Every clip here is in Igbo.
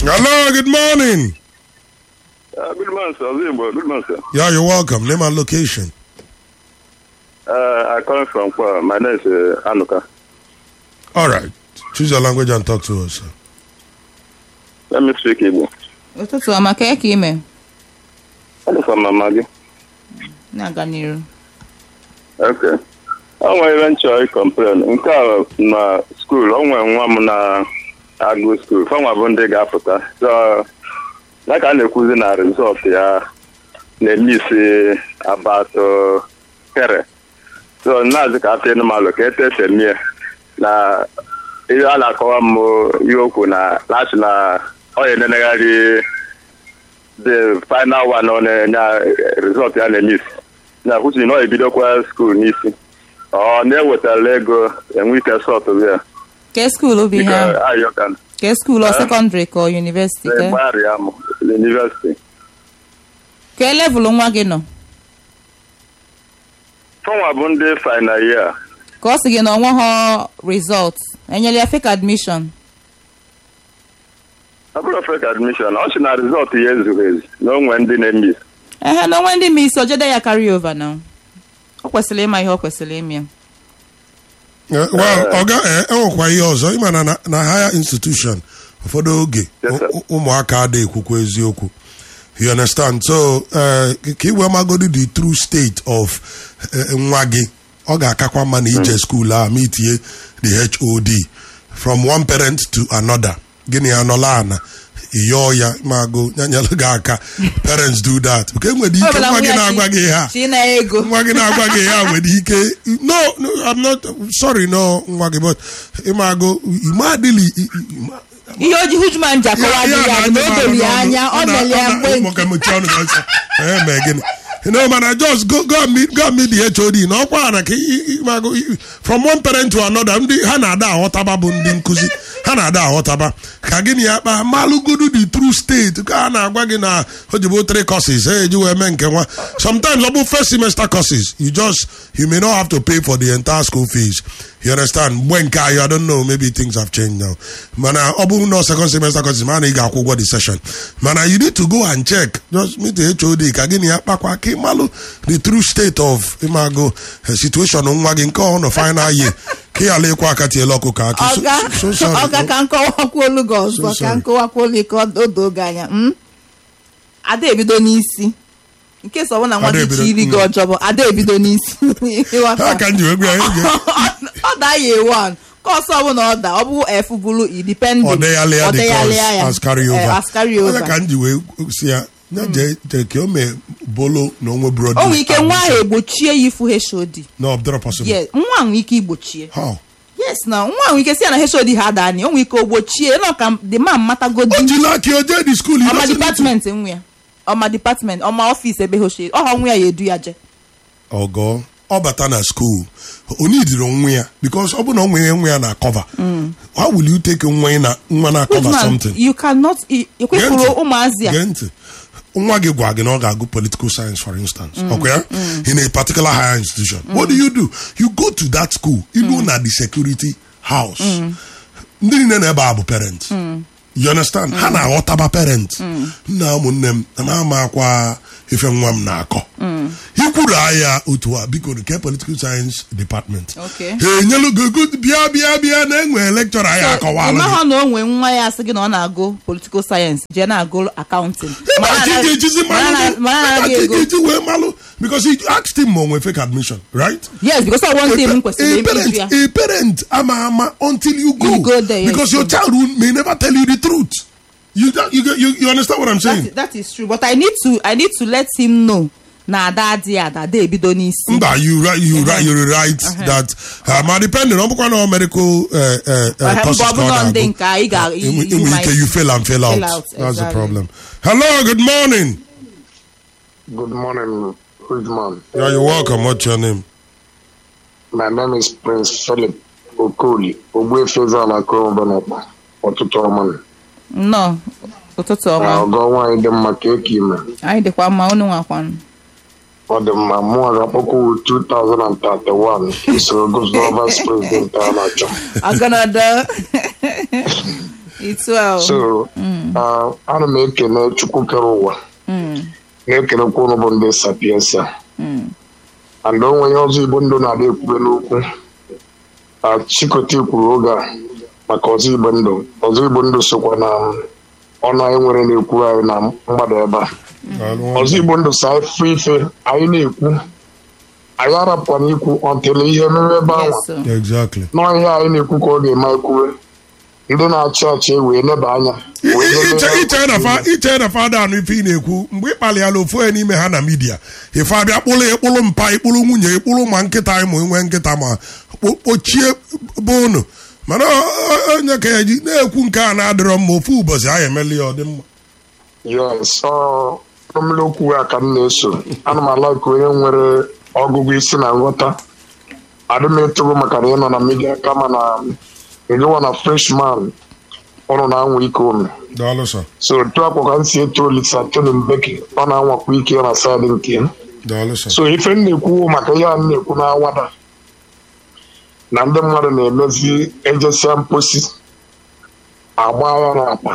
Hello, good morning. Uh, good morning, sir. Zimbo. Good morning, sir. Yeah, you're welcome. Name and location. Uh, I come from Kwa. My name is uh, Anuka. All right. Choose your language and talk to us. sir. Let me speak Igbo. ụtụtụ ọma ka ka ime Ọ dị from mama gị. na-aga n'iru Okay. O nwere ihe m chọrọ ịkọmplen. Nke a na skuul, o nwere nwa m na-agụ skuul. Fanwa bụ ndị ga-apụta. So, ya ka a na-ekwuzi na rizọt ya na-eme isi abatụ kere. So, na-azị ka afọ ịnụmalụ ka etese mie na ihe a na-akọwa m ihe okwu na lati na ọ ya enenegharị the final one ọ na-enye rizọt ya na-eme isi na kwuchi na ọ ebidokwa skuul n'isi ọ na-ewetara ego enwe ike sọtụ ya ke skuulu bụ ihe dịka ahụ ayọka ke skuulu ọ sekọndịrị ka ọ yunivesiti ke gbagharịa m yunivesiti ke levụlụ nwa gị nọ fọnwa bụ ndị final year ka ọ sị gị na onwe ha rizọt enyere ya fake admission ọ bụrụ fek admishọn ọ sị na rizọt ya ezughị ezu na onwe ndị na-eme isi ehe na onwe ndị ma isi ojede ya carry over na ọ kwesịrị ịma ihe ọ kwesịrị ime ya Eh, well, ọga eh, enwekwa ihe ọzọ ịma na na- na higher institution ụfọdụ oge Yes, sir. ụ- ụmụaka adịghị ekwukwa eziokwu you understand so eh, ka iwe magodi the true state of eh, nwa gị ọ ga-akakwa mma na ije skuul a ma itinye the hod from one parent to another gịnị ya nọla ana ịyọọ ya magụ nyanyelụ gị aka parents do that nke nwere ike Ọ bụla nwa gị nwa ya na-agwa chi- gị ha chi na ego nwa gị na-agwa gị ya nwere ike no no i'm not sorry no nwa gị but ịmago ime adịghị ihe oji hujman ji akọwa dị ya bụ na o doro ya anya ọ mere ya mgbe gịnị no mana just go go and meet go and meet the HOD na ọkwa na ka i- i- ịmago i- from one parent to another ndị ha na-ada aghọtaba bụ ndị nkụzi ha na-ada aghọtaba ka gịnị ya kpa malụgodu the true state ka a na-agwa gị na o jibo three courses ha eji wee mee nke nwa sometimes ọ bụ first semester courses you just you may not have to pay for the entire school fees you understand mgbe nke ahụ i don't know maybe things have changed now mana ọ bụrụ na second semester courses mana ị ga-akwụ ụgwọ the session mana you need to go and check just meet the HOD ka gịnị ya kpakwa ka ịmalụ the true state of ịmago eh, situation nwa gị nke ọ nọ final year ka ị ghara ịkwa aka tiela ọkụ ka akị So- ọga so sorry. ọga ka nkọwakwuolu gị ọzọ So ka sorry. nkọwakwuolu gị ka o doo gị anya mm? ada ebido n'isi nke so ọ bụ na nwa Ada gị ebido- chi iri gị mm. ọjọọ bụ ada ebido n'isi Ịghọta? ha ka m ji wee gwa ya ị ga- ọ daa ya ewan ka ọsọ ọbụla ọ daa ọ bụ f bụrụ independent ọ deghalịa ọ the deghalịa course ya as carry Eh, over as carry Onye over ka m ji wee si ya ya jee jee ka o mee bolo na onwe brod o nwere ike nwa ahụ egbochie ya ifu hod no ọ dịrọ possible yes nwa ahụ nwere ike igbochie how yes na nwa ahụ nwere ike si ya na hod ha daa o nwere ike o gbochie nọ ka the man matagodi o jila aka o jee di skuul ọma dipatment nwa ya ọma dipatment ọma ọfis ebe hod ọha nwa ya ya edu ya je ọgọ ọ bata na skuul onye idiri nwa ya bikos ọ bụ na ọ nwere nwa ya na cover how will you take nwa ya na nwa na cover Goodman, something you cannot i- ekwefuru Gee ntị. ụmụazị a Gee ntị nwa gị gwa gị na ọ ga-agụ political science for instance okay ya in a particular higher institution what do you do you go to that school ilu na the security house ndị niile na ebe a bụ parent you understand ha na-aghọtaba parent nna ụmụnne m na ama akwa ife nwa m na-akọ ikwuru ahịa otu a biko nke political science department Okay. ha enyelu gị ego bịa bịa bịa na enwe lecture anyị akọwala gị ịmaha na o nwee nwa ya asị gị na ọ na-agụ political sayensị jee na-agụ akaụntịn Ịma ka ị ga-ejizi malụ mara ịma anaghị ka ị ego ga-eji wee malụ because he asked him ma o nwere fake admission right yes because ọ one thing m kwesịrị a ime parent ya a parent ama ama until you go, You go there, yes, because your you child will, may never tell you the truth you, you, you, you understand what I'm saying That- that is true but i need to i need to let him know na ada adịghị ada ada ebido n'isi mba you right you right you right that uh, ma depending ọ bụkwa na medical uh, uh, uh, Ọha, courses mgbe ọ ka ọ bụla ndị na-agụ. nke a, ị ga- Uh, enwe- you enwere ike might you fail and fail out, fail out, that's the exactly. problem hello good morning Good morning, Ridgeman. yeah, you're welcome what's your name My name is Prince Philip Okoli, Ogbuefezala Korobanapa, ọtụtụ ọma. nnọọ ụtụtụ Na ọma ọgọ nwaanyị dị mma ka eke ime. anyị dịkwa mma unu nwakwanụ Ọ dị mma mụ ga-akpọkwu 2031 usoro gọvanọ vice president a na-achọ. ọgọnọdọ itu ahụ So, Ah, ana m ekele chukwu kere ụwa na-ekelekwa ụnụ bụ ndị sapiensa and o nweghị ọzọ igbo ndụ na-adị ekwube n'okwu Ah, chikọta kwuru oge a maka ọzọ igbo ndụ ọzọ igbo ndụ sokwa na ọnụ anyị nwere na-ekwu anyị na mgbada ebe a ọzọ igbo ndụ sa anyị fụ ife anyị na-ekwu anyị arapụkwana ikwu ọntele ihe mere ebe ahụ Yes, o. exactly nọọ ihe anyị na-ekwu ka ọ ga-eme anyị kwuwe ndị na-achị achị wee neba anya wee lele iche iche na fa iche na fada anụ ife ị na-ekwu mgbe ị kpalịala ofu onye n'ime ha na midia ife abịa kpụrụ ịkpụrụ mpa ịkpụrụ nwunye ịkpụrụ ma nkịta anyị ma enwe nkịta ma kpo- kpochie bụ unu mana ọ- ọ- onye ka ya ji na-ekwu nke a na-adịrọ mma ofu ụbọchị anyị emeli ya ọ dị mma yes ọ mmiri okwu a ka m na-eso ana m ala ka onye nwere ọgụgụ isi na nghọta adị m etogo maka na ị nọ na midia kama na ịgịwa na freshman ụnụ na-anwa ike unu daalụ sọ so otu akwa ka m si eto olisa tony mbeki ọ na-anwakwa ike na saịdị nke ya daalụ sọ so ife m na-ekwu maka ihe a m na-ekwu na-awada na ndị mmadụ na-emezi ejesia mposi agba ya n'akpa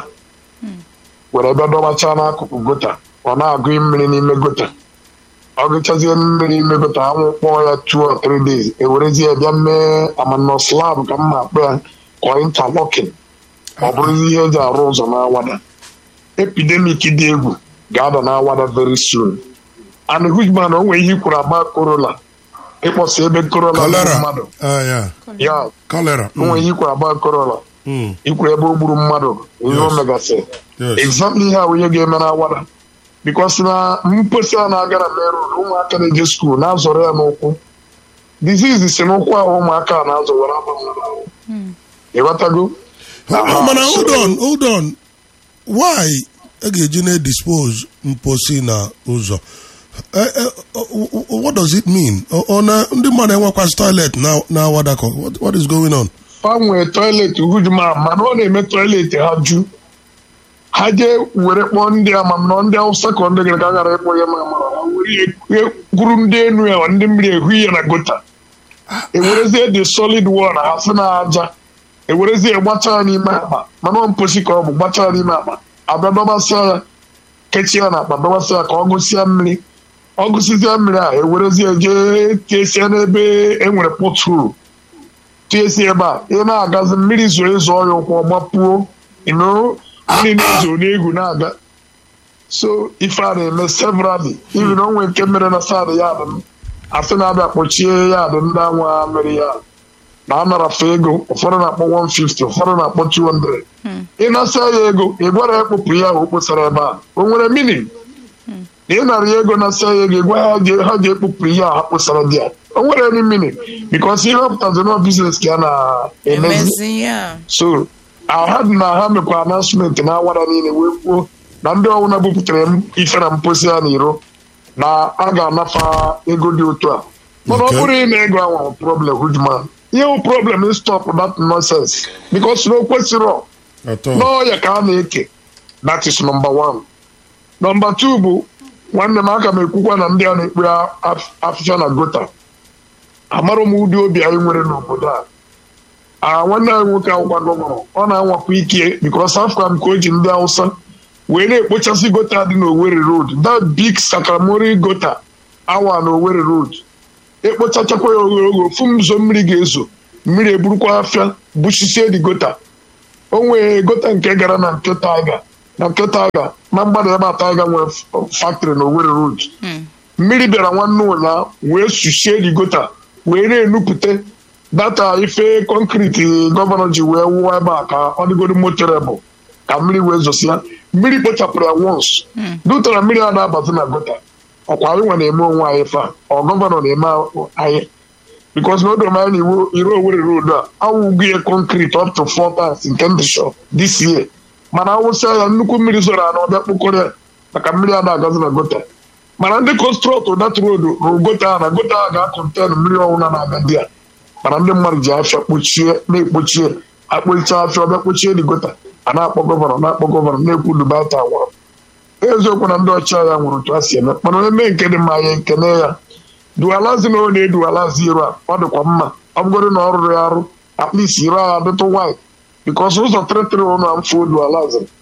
were bịa dọbachaa n'akụkụ gota ọ na-agụ mmiri n'ime gota ọ gụchazie mmiri n'ime gota anwụ kpọọ ya two or three days ewerezie bịa mee amanọ slab ka mma akpọ ya kọ interlocking ọ bụrụzi ihe eji arụ ụzọ na-awada epidemic dị egwu ga-ada na-awada very soon and hujman o nwere ihe i kwuru agba korola ịkpọsa ebe korola gburu kolera mmadụ Ah, ya ya kolera o nwere ihe i kwuru agba korola Mm. ikwu ebe o gburu mmadụ ihe o Yes. megasị Yes. exactly ihe a onye ga-eme na awada bikos na mposi a na-aga na merụ ụmụaka na-eje skuul na-azọrọ ya n'ụkwụ dizizi si n'ụkwụ ahụ ụmụaka a na-azọwara ahụ ịghọtago Aha, mana so- hold on hold on why a ga-eji na-edispose mposi na ụzọ Eh, eh, oh, oh, what does it mean Ọ- ọ na ndị mmadụ enwekwazi toilet na na awadakọ What- what is going on fa nwee tọiletị hujuma mana ọ na-eme tọiletị ha ju ha jee were kpọọ ndị amamnọ ndị awụsa ka ndị gara ka a gara ịkpọ ya ma amara ha were ya gwuru ndị enu ya ndị mmiri ehu ya na gota ewerezie the solid wall ha si na aja ewerezie gbacha ya n'ime akpa mana ọ mposi ka ọ bụ gbacha ya n'ime akpa abịa dọbasịa ya kechie ya na akpa dọbasịa ya ka ọ gụsịa mmiri ọ gụsịzịa mmiri a ewerezie jee tiesie n'ebe e nwere pothole tiesi ebe a ị na-agazi mmiri zoo ezo ya ụkwụ ọgbapuo ino mmiri na-ezo n'egwu na-aga so ife a na-eme severally ibi na onwe nke mere na sadị ya dị m asị na-abịa kpọchie ya dị ndị anwa mere ya na anarafe ego ụfọdụ na-akpọ 150 ụfọdụ na-akpọ 200 ị nasa ya ego ị gwara ya kpụpụ ya o kposara ebe a o nwere minin na ị nara ya ego na-asa ya ego ị gwa ha je- ha ga-ekpupụ ihe a ha kposara di ya o nwere any meaning because ihe ọpụtazi na biznes ka a na-emezi emezi ya so ha dị na ha mekwa announcement na awara niile wee kwuo na ndị ọbụla bupụtara m ife na mposi ya n'iro na a ga-anafa ego dị otu a mana ọ Okay. bụrụ ị na-ego anwa problem hujman ihe wụ problem is stop that nonsense because na o kwesịrọ atọ n'ọya ka a na-eke that is number one number two bụ nwanne m aka m ekwukwa na ndị a na-ekpe af- afịfịa na gota amarọ m ụdị obi anyị nwere n'obodo a a nwanne anyị nwoke akwụkwa gọvanọ ọ na-anwakwa ike bikos afọ m ka o ji ndị hausa wee na-ekpochasị gota dị n'Owerri road that big sakamori gota awa na Owerri road ekpochachakwa ya ogologo ofu ụzọ mmiri ga-ezo mmiri eburukwa afịa buchisie dị gota o nwere gota nke gara na nke taiga na nke taiga na mgbada ebe a taiga nwere factory na Owerri road mmiri bịara nwanne ụnyaa wee suchie dị gota wee na-enupụta data ife kọnkriti gọvanọ ji wee wụwa ebe a ka ọ dịgoro motorebụl ka mmiri wee zosia mmiri kpochapụrụ ya wons dutara mmiri a na-abazi na gota ọkwa anyị nwa na-eme onwe anyị fa ọ gọvanọ na-eme anyị bikos na odoro m anya na iwu iro Owerri road a awụgo ya kọnkriti up to four times nke ndị shọ this year mana awụsịa ya nnukwu mmiri zoro anọ ọbịa kpokọrọ ya maka mmiri a na-agazi na gota mana ndị kọnstrọtụ dat road rụrụ gota a na gota a ga-akọnten mmiri ọwụna na-aga dị ya mana ndị mmadụ ji afịa kpochie na-ekpochie akpọcha afịa ọbịa kpochie dị gota a na-akpọ gọvanọ na-akpọ gọvanọ na-ekwu dubata nwụrụ eziokwu na ndị ọchịagha nwụrụ otu a si eme mana onye mee nke dị mma ya ekene ya dualazi na ọ na-edualazi iro a ọ dịkwa mma ọ bụgoro na ọ rụrụ ya arụ at least iro a dịtụ white bikos ụzọ tịrịtịrị ụnụ amfụ dualazi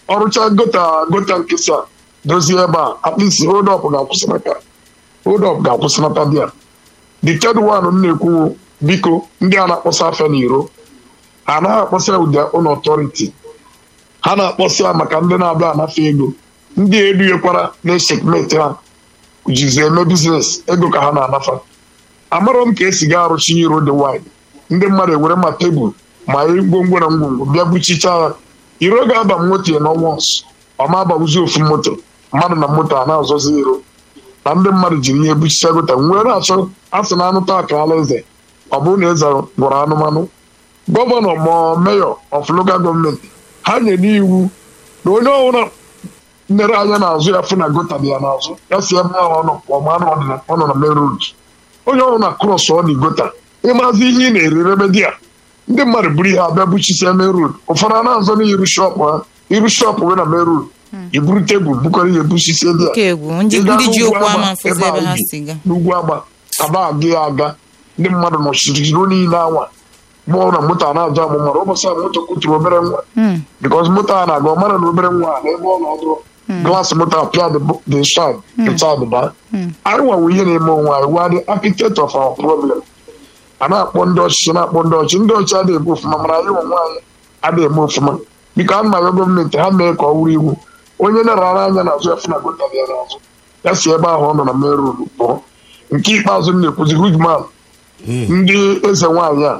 ọrụcha gota gota nkịsị a dozie ebe a at least hold up ga-akwụsịnata hold up ga-akwụsịnata dị a the third one m na-ekwu biko ndị a na-akpọsa afịa n'iro ha anaghị akpọsa ụdị ụlọ ọtọriti ha na-akpọsa maka ndị na-abịa anafe ego ndị edughekwara na-esekmeti ha jizi eme biznes ego ka ha na-anafa amarọ m ka esi ga arụchi iro dị wine ndị mmadụ ewere ma tebụl ma ngwongwo na ngwongwo bịa buchicha ya iro ga-aba m moto ya n'ọnwọns ọma abawuzi ofu moto mmadụ na moto a na-azọzi iro na ndị mmadụ jiri ihe buchicha gota nwee na-achọ asị na anụ taa ka ala eze ọ bụrụ na eze gwọrọ anụmanụ gọvanọ ma meyọ of local gọọmenti ha nyere iwu na onye ọbụla nlere anya n'azụ ya fụ na gota dị ya n'azụ ya si ebe ahụ ọ nọ ọma ọ nọ na main road onye ọbụla krọs ọ dị gota ịmazi ihe ị na-ere ebe dị ya ndị mmadụ buru ihe abịa buchisia main road ụfọdụ a na-azọ n'iru shọpụ ha iru shọpụ wee na main road iburu tebụl bukọrọ ihe buchisie dị Nke ya egwu ndị Ị gaa ndị ji n'ugwu okwu Agba, ama mfụzi ebe a ebe ha ubi, si ga n'ugwu agba aba aga ya aga ndị mmadụ nọchiri iro niile anwa gbọọ na moto a na-aja amụ mara ụbọchị a moto kuturu obere nwa Hmm. bikos moto a na-aga ọ mara na obere nwa a n'ebe ọ nọ ọdụ glaasị moto apịa the shine the child ba anyị nwawo ihe na-eme onwe anyị wa the architect of our problem a na-akpọ ndị ọchịchị na-akpọ ndị ọchịchị ndị ọchịchị adịghị eme ofụma mana anyị onwe anyị adịghị eme ofụma biko a na gọọmenti ha mee ka ọ wụrụ iwu onye na-arara anya n'azụ ya fụ na gota dị ya n'azụ ya si ebe ahụ ọ nọ na main road pụọ nke ikpeazụ m na-ekwuzi hugman ndị eze nwaanyị a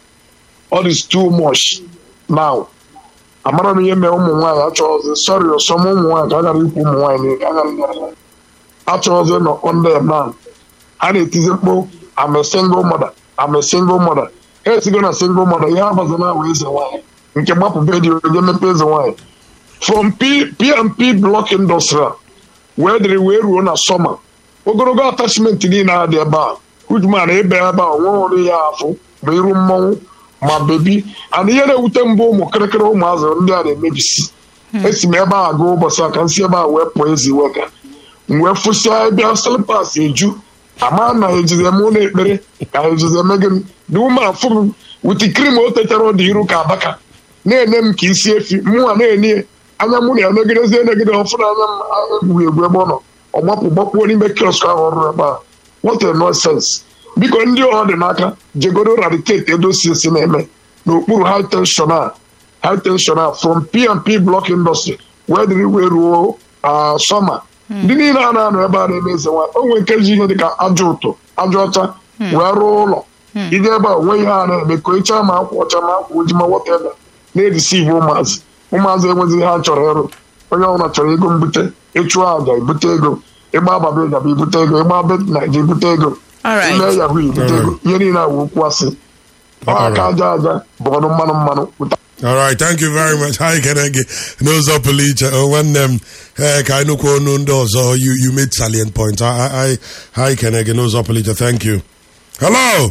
all is too much now amara m ihe mee ụmụ nwaanyị achọghịzi sọrị ọsọm ụmụ nwaanyị ka a gara ikwu ụmụ nwaanyị niile, a gara inyere ha. achọghịzi nọ under man a na-etizi mkpu I'm a single mother I'm a single mother ha esigo na single mother ihe abazi na awa eze nwaanyị nke gbapụ dị onye mepe eze nwaanyị from P- P&P block industrial wee dịrị wee ruo na sọma ogologo atachment niile a dị ebe a hujman ebe ebe a nwe ọrụ ya afụ ma iru mmọnwụ ma bebi ana ihe na-ewute mbụ ụmụ kịrịkịrị ụmụazị ndị a na-emebisi esi m ebe a gaa ụbọchị a ka m si ebe a wee pụọ ezi wega m wee fụsịa ebe slipas eju ama na ha ejizi eme ụlọ ekpere ka ha ejizi eme gịnị dị ume afụ m witi krim o tetara ọ dị iru ka abaka na-enye m ka isi efi mụnwa na-enye anya mụ na ya negidezie negide ọfụna anya m egwughị egwu ebe ọ nọ ọ gbapụ gbakpuo n'ime kiosk ahụ ọrụ ebe a what a nonsense biko ndị ọ dị n'aka jegodo radicate edosi esi na-eme n'okpuru high tension a high tension a from P&P block industry wee dịrị wee ruo ah, sọma ndị niile a na-anọ ebe a na-eme eze nwaanyị o nwere nke ji ihe dịka aja ụtụ aja ọcha wee rụọ ụlọ ije ebe a onwe ihe a na-eme ka ịcha ma akwa ọcha ma akwa ojii ma wọtebe na-edisive ụmụazị ụmụazị enweghị ha chọrọ ịrụ onye ọbụla chọrọ ego mbute ịchụ aja ibute ego ịgba ababe gaba ibute ego ịgba be naija ibute ego Alright. ime yahoo ibute ego ihe niile a wụ okwu asị ọ aka aja aja bụ ọnụ mmanụ mmanụ pụta All right, thank you very much. Hi, Kenege. N'ụzọ pụrụ iche, oh, nwanne m eh, ka anyị nụkwa ọnụ ndị ọzọ you, you made salient points. I, I, hi, Kenege, n'ụzọ pụrụ iche. Thank you. Hello.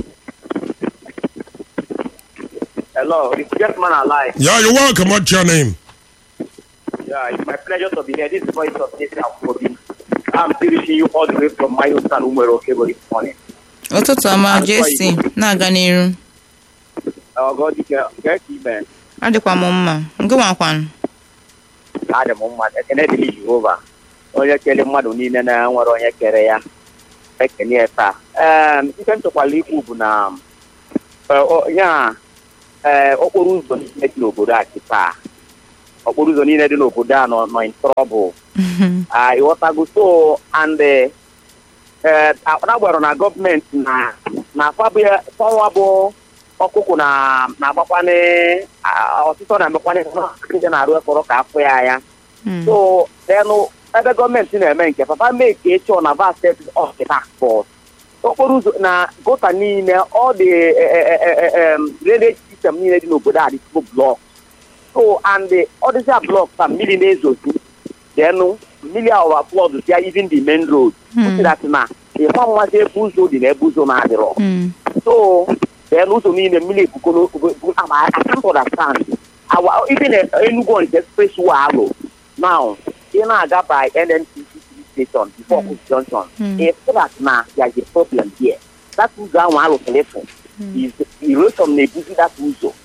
Hello, it's just man alive. Yeah, you're welcome. What's your name? Yeah, it's my pleasure to be here. This is the voice of Nathan Afrobi. I'm still reaching you all the way from my own son, Umero Okebo this morning. ụtụtụ ọma jesi na-aga n'iru Oh, God, you can get you, man. adịkwa m mma nke nwakwanụ Adị m mma, ekene dịrị Jehova. Onye kere mmadụ niile na nwere onye kere ya. Ekene ya taa. Ee, ihe m chọkwara ikwu bụ na eh, o- ya ee okporo ụzọ niile dị n'obodo a taa. Okporo ụzọ niile dị n'obodo a nọ nọ in trouble. Ah, ịghọtago so and eh, eh, na-agbara na gọọmenti na na fabia fọnwa bụ ọkụkụ na na-agbakwane ah, ọtụtụ na-emekwane ndị na-arụ ekpọrọ ka afọ ya ya so denụ ebe gọọmenti na-eme nke papa mee ka echi na va steeti of the task force okporo ụzọ na gota niile ọ dị drainage system niile dị n'obodo a dịtụgo blọk so and ọ dịzia blọk ka mmiri na-ezozi denụ mmiri awa flood ya even the main road which that na ịma mmazi ebe ụzọ dị na ebe ụzọ na-adịrọ so then ụzọ niile mmiri ebugo n'okpukpe I can't understand our even uh, Enugu on the expressway alụ now ị na-aga by NNPC station before Oku junction if that na there is a problem here that ụzọ ahụ alụsịrị ịfụ is erosion na-ebuzi that ụzọ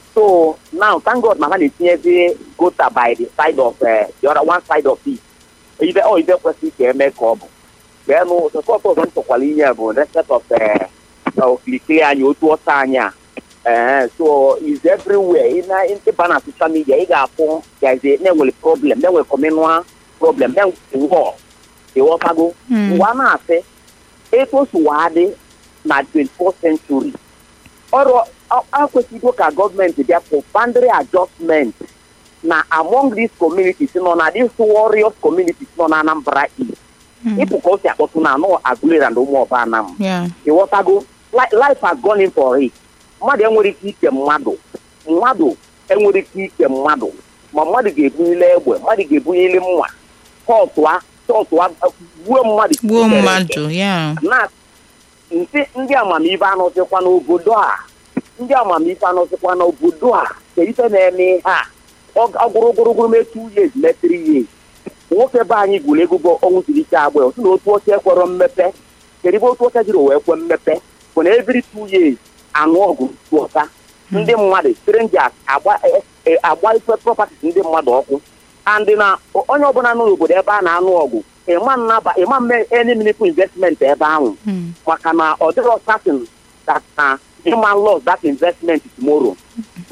so now thank god na ha na-etinyezi gota by the side of uh, the other one side of it ibe ọ ibe kwesịrị ka eme ka ọ bụ beenụ sọsọt ọzọ m chọkwara inye bụ respect of uh, okilikili anyị otu ọsọ anyị a ee so is everywhere ị na ịba na social media ị ga-afụ gaze na-enwere problem na-enwere communal problem na-enwere war ịghọtago mgbe a na-asị etu o si waa dị na 24th century ọrụ akwesịgo ka gọọmenti bịa for boundary adjustment na among these communities nọ na these warriors communities nọ na Anambra East ịpụ ka o si akpọtụ na anọ Agụleri na ụmụ ọba anam Yeah. ịghọtago Li- life has gone in for it mmadụ enwere ike ike mmadụ mmadụ enwere ike ike mmadụ ma mmadụ ga-ebunyele egbe mmadụ ga-ebunyele mma tọtụa tọtụa gbuo mmadụ gbuo tere ete. mmadụ ya na ntị ndị amamife anọzikwa n'obodo a ndị amamife anọzikwa n'obodo a ka ife na-eme ihe a ọgụrụgụrụgụrụ mee two years mee three years nwoke be anyị gwuru ego bụ ọnwụ siri ike agba otu na otu oche kwere mmepe kedu ebe otu oche jiri wee kwe mmepe bụ na every two years anụ ọgụ tụọta ndị mmadụ strangers agba e- e- agba ife properties ndị mmadụ ọkụ and na onye ọbụla nọ n'obodo ebe a na-anụ ọgụ ịma nnaba ịma mme any meaningful investment ebe ahụ maka na ọ dịrọ certain that na human loss that investment tomorrow so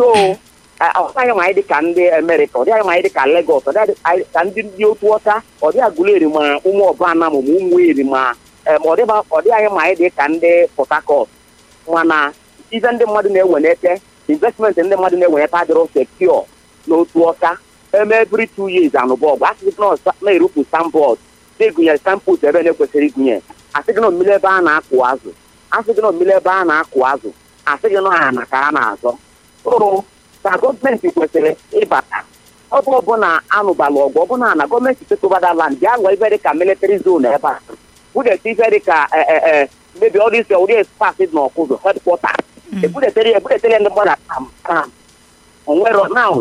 ọ dịghị ma anyị dị ka ndị Amerịka ọ dịghị ma anyị dị ka Lagos ọ dịghị anyị ka ndị ndị otu ọcha ọ dịghị Aguleri ma ụmụ ọbana ma ụmụ eri ma em, ọ dịghị ọ dịghị ma anyị dị ka ndị Port Harcourt mana ife ndị mmadụ na-ewe n'eke investment ndị mmadụ na-ewe n'eke adịrọ secure n'otu ọcha eme every two years anụbọ ọgụ asịghị na ọsa- na-erupụ sambọd na-egụnyere sampụs ebe na-ekwesịrị igụnye asịghị na mmiri ebe a na-akụ azụ asịghị na mmiri ebe a na-akụ azụ asịghị na ana ka a na-azọ ụrụ ka gọọmenti kwesịrị ịbata ọ bụ ọbụla anụbala ọgụ ọbụla na gọọmenti tekobada land bịa lụọ ife dịka military zone ebe a budete ife dịka mebi ọrụ isi ụdị spas dị n'ọkụzụ hedkwọta ebudetere ebudetere ndị mmadụ kam kam onwero now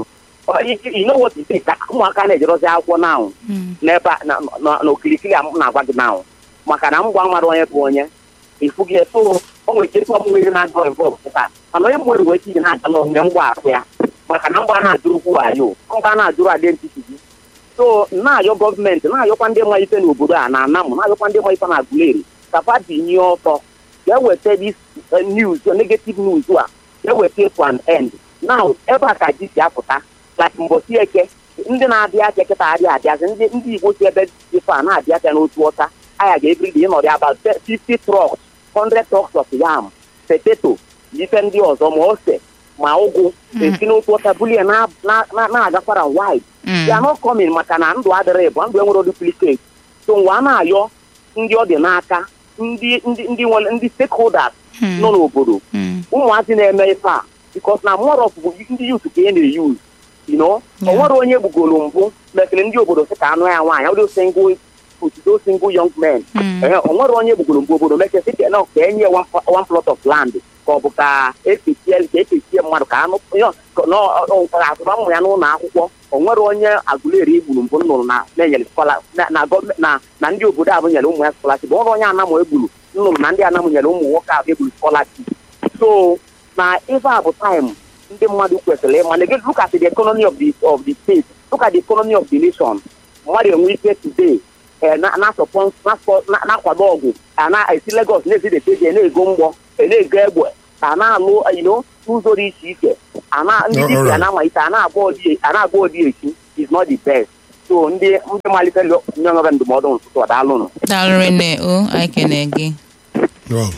you know what it is ka ụmụaka na-ejerozi akwụkwọ now n'ebe a- na- na- n'okirikiri a m na-agwa gị now maka na mgba mmadụ onye bụ onye ifu gị so o nwere ike ịtụ ọmụmụ na-agọ involv kịta mana onye mwere wee tinye na-aga n'omume mgba ahụ ya maka na mgba na-ajụrụkwu ayo mgba na-ajụrụ identity gị so na-ayọ gọọmenti na-ayọkwa ndị mma ife n'obodo a na anamụ na-ayọkwa ndị mma ife na Aguleri ka pati nye ọtọ ga-eweta this uh, news negative news a ga-eweta to an end now ebe a ka ji si apụta like mbọsi eke ndị na-abịa aka kịta adịghị abịazi ndị ndị igbo si ebe dị fa na-abịa aka n'otu ọcha aya ga-ebiri ịnọdụ about 50 trucks 100 trucks of yam potato ife ndị ọzọ ma ose ma ụgụ esi n'otu ọcha bulie na- na- na- na-agakwara wide they are not coming maka na ndụ adịrị bụ ndụ enwere duplicate so mgbe a na-ayọ ndị ọ dị n'aka ndị ndị ndị nwere ndị stakeholders nọ n'obodo ụmụazị na-eme ife a because na more of bụ ndị youth ka e na-eyuz you know o nwere onye gbugoro mbụ mekere ndị obodo sị ka anụ ya nwaanyị ọdị single otudo single young men ee o nwere onye gbugoro mbụ obodo meke sị ka na- ka enye one pl- one plot of land ka ọ bụ ka ekechie ka ekechie mmadụ ka anụ yo- ka- na ọ- ọ- ka atụba ụmụ ya n'ụlọ akwụkwọ o nwere onye Aguleri egburu mbụ nnụrụ na na-enyere skola na na gọọmenti na na ndị obodo abụ nyere ụmụ ya scholarship o nwere onye anamụ egburu nnụrụ na ndị anamụ nyere ụmụ nwoke ahụ egburu scholarship so na ife a bụ time ndị mmadụ kwesịrị ịma na again look at the economy of the of the state look at the economy of the nation mmadụ enwe ike today eh, na- na-asọpọ- na-asọ- na- na-akwado ọgwụ a na-esi Lagos na-esi deteje na-ego mgbọ eh, na-ego egbe a na-alụ you know, n'ụzọ dị iche iche a na ndị Oh, dibịa alright. na-amalite a na-agba odi a na-agba odi echi is not the best so ndị ndị malitere nye onwe ndụmọdụ n'ụtụtụ ọ daalụnụ daalụ nne o anyị kene gị Well,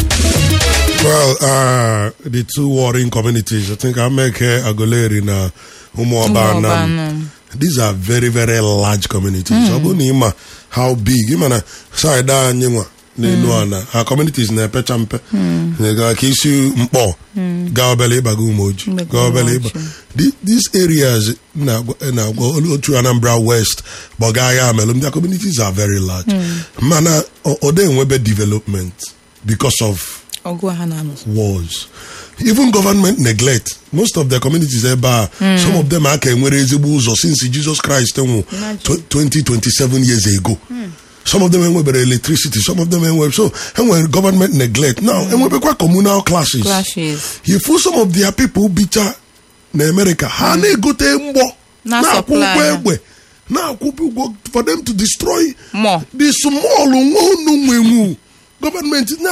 well, uh, the two warring communities, I think Ameke, Agoleri, na Umuoba, Umuoba, Nam, Nam. these are very, very large communities. Mm. Ima, how big? Ima na side anyinwa n'elu ana our communities na-epe champe ka isi mkpọ gaa obele ịbaga umoju Ịbaga gaa obele ịba Umoju. The- these areas na-agwa na-agwa otu Anambra West gbaga ya amelum their communities are very large mana ọ ọ dị enwebe development because of ọgụ ha na-anụsọ wars even government neglect most of the communities ebe a some of them aka enwere ezigbo ụzọ since Jesus Christ nwụ Imagine. 20 27 years ago some of them enwebere electricity some of them enwere so enwere government neglect now enwebekwa communal clashes clashes you feel some of their people bicha na America ha na-egote mgbọ Na na-akwụ supply ụgwọ ya. egbe na-akwụ ụgwọ for them to destroy More. the small nwa unu nwenwu gọọmenti na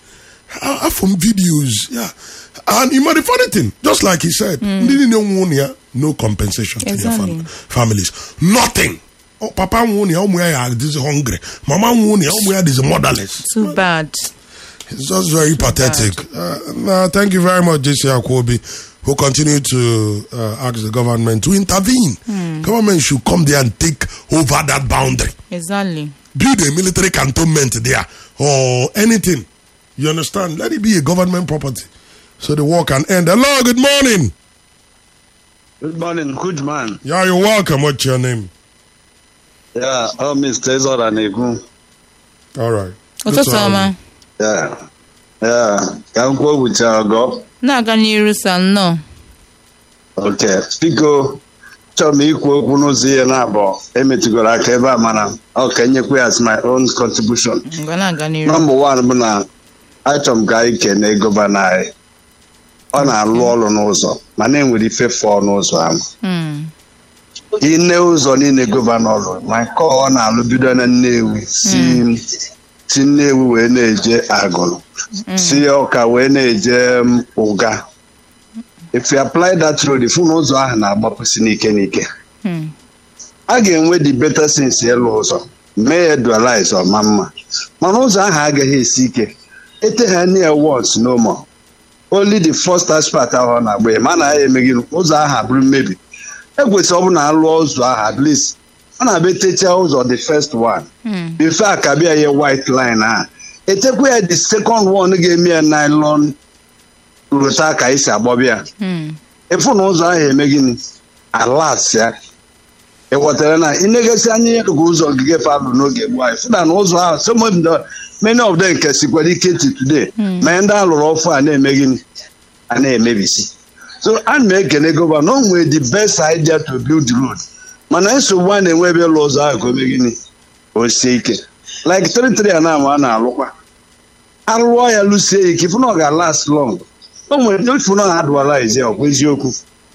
afọ m videos yeah. and you know the funny thing just like he said ndị niile nwụ na ya no compensation to their Exactly. fam families nothing Oh, papa nwụ na ya ụmụ ya ya dịzi hungry mama nwụ na ya ụmụ ya dịzi motherless Too bad. It's just very pathetic. Uh, no, thank you very much, JC Akwobi, who continue to uh, ask the government to intervene. Government should come there and take over that boundary. Exactly. Build a military cantonment there or anything. You understand? Let it be a government property so the war can end. Hello, good morning. Good morning, good man. Yeah, you're welcome. What's your name? Yeah, oh, Mr. Ezora Negu. All right. Good ụtụtụ to have ọma you. Yeah, yeah. Ka m kwuo wucha ọgọ. na-aga n'iru sa nnọọ Okay, biko chọrọ m ikwu okwu n'ụzọ ihe na-abụọ emetụgoro aka ebe a mana ọ ka enyekwa ya as my own contribution. ngwa na-aga n'iru Nọmba one bụ na achọrọ m ka anyị kene gọvanọ anyị. Ọ na-alụ ọrụ n'ụzọ mana enwere ife fọọ n'ụzọ ahụ. Hmm. ine ụzọ niile gọvanọ lụrụ ma nke ọ na-alụ bido na Nnewi si si Nnewi wee na-eje agụrụ si ọka wee na-eje um, ụga if you apply that road ifu na ụzọ ahụ na-agbapụsi n'ike n'ike Hmm. a ga-enwe the better sense ịlụ ụzọ mee ya dualize ọma mma mana ụzọ ahụ agaghị esi ike ete ha near once no more only the first aspect ahụ ọ na-agba ya mana ya emeghị ụzọ ahụ abụrụ mmebi ekwesịrị ọ bụ na alụọ ụzọ ahụ at least ọ na-abịa techaa ụzọ the first one Hmm. before akabịa ya white line a etekwa ya the second one ga-eme ya nylon rụta ka esi agbọbịa Hmm. ịfụ na ụzọ ahụ eme gịnị alas ya ị ghọtara na ịnegosi anya ihe dịka ụzọ ogige palụ n'oge gboo anyị fụda na ụzọ ahụ some of them many of them nke sikwara ike ti today ma ndị alụrụ ọfụ a na-eme gịnị a na-emebisi so ana m ekene gọvanọ o nwere the best idea to build the road mana nsogbu a na-enwe ebe ụlọ ụzọ ahụ ka o mee gịnị o sie ike like tịrịtịrị a na-ama a na-alụkwa arụọ ya lụsie ike ịfụ na ọ ga-last long o nwere ịfụ na ọ adụala ọkwa eziokwu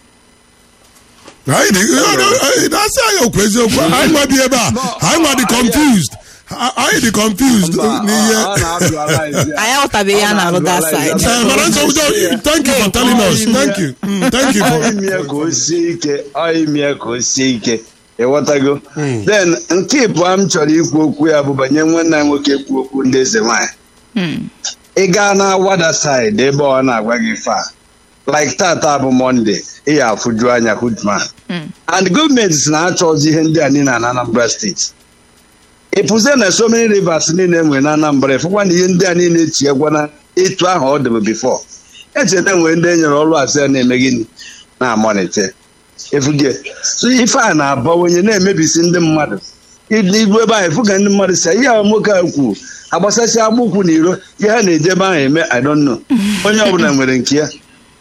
Anyị dị- anyị- na-asị anyị okwu eziokwu anyị nwa dị ebe a anyị nwa dị confused anyị dị confused n'ihe Ọ na-adụala ezi anyị aghọtabeghị ya na-alụ that side Eh, mana nsogbu dị- thank you for telling us thank you Mm, thank you ọ for ime ka o sie ike ọ ime ka o sie ike ịghọtago then nke ịbụọ m chọrọ ikwu okwu ya bụ banye nwanne anyị nwoke kwu okwu ndị eze nwanyị Hmm. ị gaa na wada side ebe ọ na-agwa gị fa like tata bụ monde ị ya afụju anya hudman Hmm. and gọọmenti si na-achọzi ihe ndị a niile na Anambra steeti ịpụzie na so many rivers niile nwere na Anambra ịfụkwa na ihe ndị a niile etinyekwa na etu ahụ ọ dịbụ bifo echeta nwere ndị e nyere ọrụ asị ya na-eme gịnị na-amalite efuge so ife a na-abawanye na-emebisi ndị mmadụ ibu ebe ahụ efuga ndị mmadụ si ihe a nwoke a kwuru agbasasị agbụkwụ na iro ihe ha na-eje ebe ahụ eme I don't know onye ọbụla nwere nke ya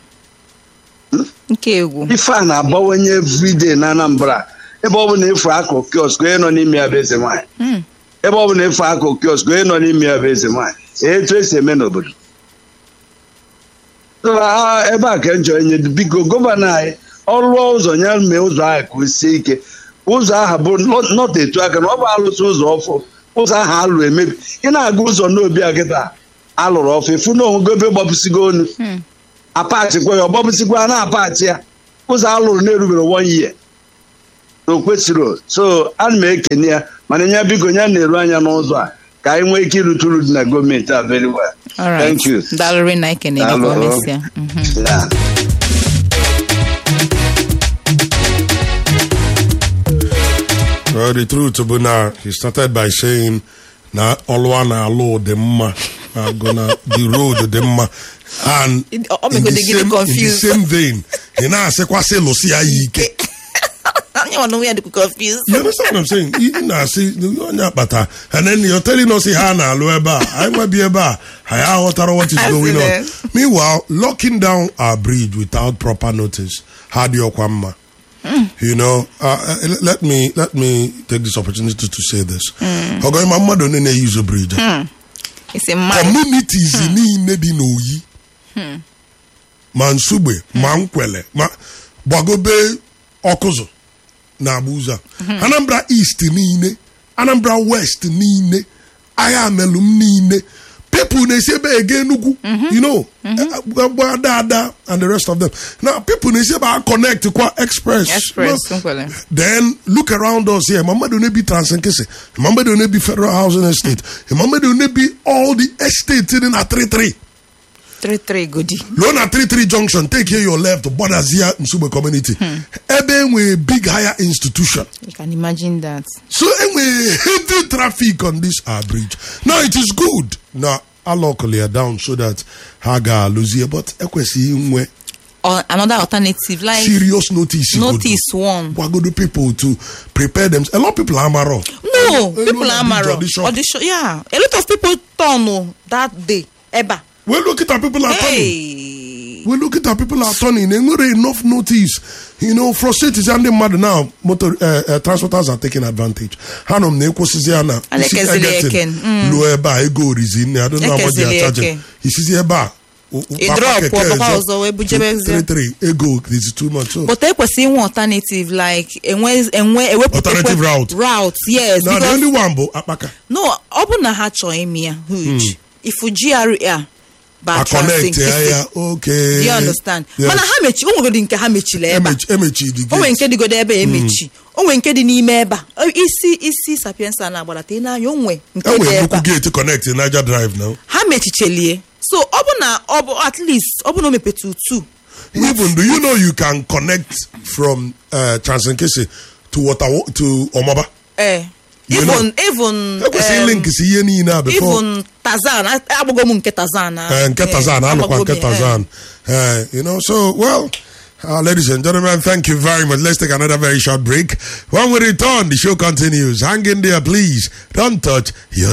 nke egwu ife a na-abawanye everyday na Anambra ebe ọ bụla efu akụ kiosk onye nọ n'ime ya bụ eze nwaanyị Hmm. ebe ọ bụla efu akụ kiosk onye nọ n'ime ya bụ eze nwaanyị etu esi eme n'obodo So, ah, ebe a ka m chọrọ inye biko gọvanọ anyị ọ rụọ ụzọ ya mee ụzọ ahụ ka o sie ike ụzọ ahụ bụ nọt etu aka na ọ bụ alụsị ụzọ ọfụ ụzọ ahụ alụ emebi ị na-aga ụzọ n'obi a kịta alụrụ ọfụ ịfụ na onwego ebe gbapụsigo onu Hmm. apachikwa ya ọ gbapụsikwa a na-apachi ya ụzọ alụrụ na-erubere one year na o kwesịrị so ana m ekene ya mana ya biko ya na-eru anya n'ụzọ a ka anyị nwee ike irute uru dị na gọọmenti a very well alright Thank you. dalụrị na ekene gị Daalụ. ka o mesịa Mhm. Yeah. Well, the truth bụ na he started by saying na ọlụwa na alụ dị mma na gona the road dị mma and It- ọ- ọ in the megodi gị same- in the confused. same vein ị na-asịkwasị lụsị ya ya ike onye nwa n'onwe ya dịkwa confused You understand what I'm saying? Ị na-asị onye akpata and then you're telling us ha na-alụ ebe a anyị nwebi ebe a anyị aghọtara what is I going see on. that. Meanwhile, locking down our bridge without proper notice ha dị ọkwa mma. You know, uh, uh, let me let me take this opportunity to say this. Ọgọ ma mmadụ onye na-eyuzu bridge. a. isi mmadụ communities niile dị n'oyi ma nsugbe ma nkwele ma gbagobe ọkụzụ na-agba ụzọ a anambra east niile anambra west niile agha amelum niile people na-esi ebe ege enugwu you know gba ada and the rest of them now people na-esi ebe a connect kwa express express No, nkwele then look around us here Muhammad Onebi Transinkisi Muhammad Onebi Federal Housing Estate Muhammad Onebi all the estates in a 33 three three godi Luo na 33 junction take here your left Bodazia Nsugbe community ebe enwe big higher institution you can imagine that so enwe heavy traffic on this our bridge now it is good na alọkụli ya down so that ha ga-alụzie but ekwesịghị inwe or another alternative like serious notice notice one gwagodo people to prepare them a lot of people amaro no Elu people na are big maro audition. audition yeah a lot of people turn o that day eba we look at our people are turning hey we look at our people are turning enwere enough notice you know frustrate is ndị mmadụ now motor uh, uh, transporters are taking advantage ha nọ m na ekwụsịzi ya na A na-ekezili isi eke, Egerton mm. luo ebe a ego orizi nne I don't know how much they are Ekezili charging eke. isizi ebe a o- o- Ị papa drop, keke ọ bụkwa ezo, ọzọ wee bujebezie. 33 ego is too much so but ekwesị inwe alternative like enwe enwe ewepụ Alternative ekwe- route. route yes now the because only one bụ akpaka no ọ bụ na ha chọọ ime ya huge ifu GRA ba a connect ya Transinkisi. ya okay Do you understand Yes. mana ha mechi o nwegodi nke ha mechiri ebe a Emechi- emechidi o nwere gate nke dịgodo ebe a emechi o nwere nke dị n'ime ebe a O- isi isi sapiensa na-agbadata ị n'anya o nwe nke dị enwere ebe nnukwu a gate connect Niger Drive now ha mechichelie so ọ bụ na ọ bụ at least ọ bụ na o mepetu tu even do you know you can connect from uh, Transinkisi to water to Omaba eh You even even ekwesịghị um, link si ihe niile a before even Tazan a- agbago m nke Tazan a- Eh, nke eh, Tazan alụkwa agbago nke m, eh. Tazan Eh, you know so well Uh, ladies and gentlemen, thank you very much. Let's take another very short break. When we return, the show continues. Hang in there, please. Don't touch your